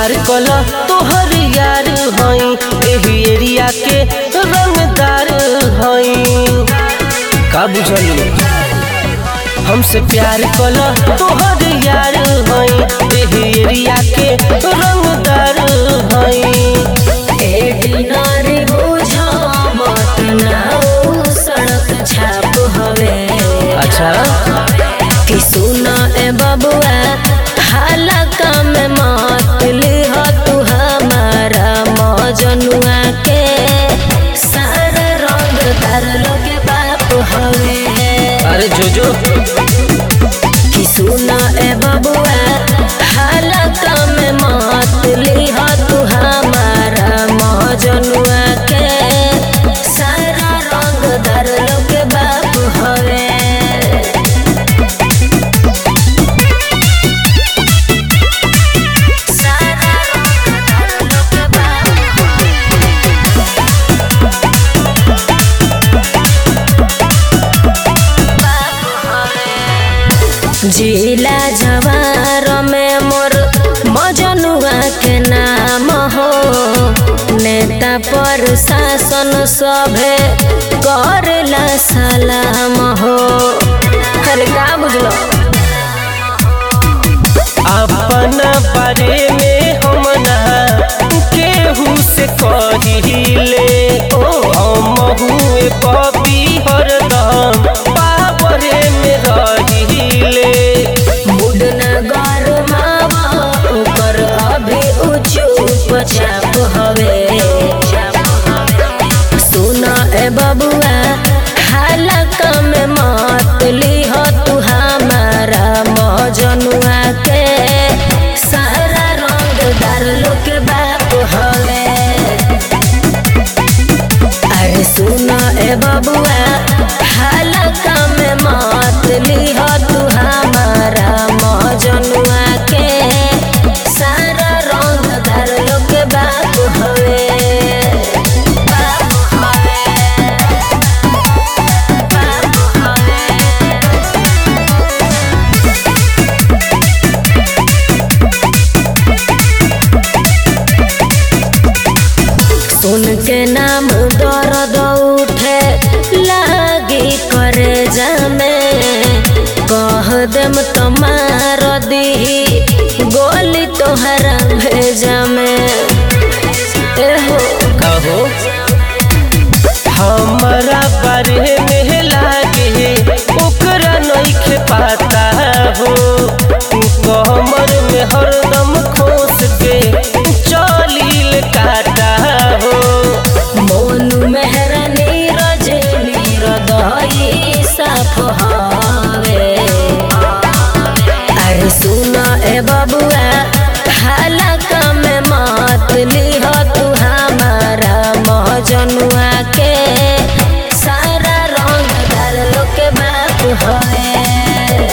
प्यार कला तोहर यार हई एही एरिया के रंगदार हई का बुझल हमसे प्यार कला तोहर यार हई एही एरिया के रंगदार हई एडिनरी बुझो मत नाउ सड़क छाप हवे अच्छा कि सुना ए बबुआ हालका में मत लिह तू हमारा मजनुआ के सारा रंग तार लोगे बाप हवे अरे जो जो कि सुना ए बबुआ हालका में मत लिह तू हमारा मजनुआ के सारा रंग दर लोग बाप हवे सारा रंग दर लोग बाप जिला जवार में मोर मजनुआ के नाम हो नेता पर शासन सभे करेला सलाम हो अरे का बुझलो अपना बारे में हम ना केहू से कहिले हम हुए पपी हरदम पावरे में रहिले मुड न गरमावा ओकर अभी ऊंचू पछाप हवे सुन ए बबुआ हालका में मत लिह तू हमारा मजनुआ के सारा रंग दार लोग बाप हवे अरे सुन ए बबुआ हालका में मत लिह तू हमारा मजनुआ के सारा रंग दार लोग बाप हवे बाप हवे बाप हवे सुन के नाम दर्द उठे लागी करे जामे कह देम तो मार दी गोली तोहरा भेजा में एहो कहो हमारा बारे में लागे ओकरा नइखे पता हो कमर में हरदम खोस के चलील काटा हो मोनू मेहरा नीरज नीरदई साफ हवे अरे सुन ए बबुआ हालका में मत लिह तू हमारा मजनुआ के सारा रंग डाल लोग के बाप हवे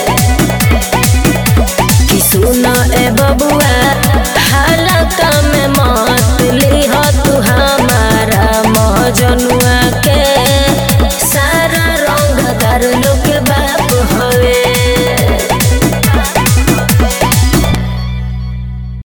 कि सुन ए बबुआ हालका में मत लिह तू हमारा मजनुआ के सारा रंग दर लोग बाप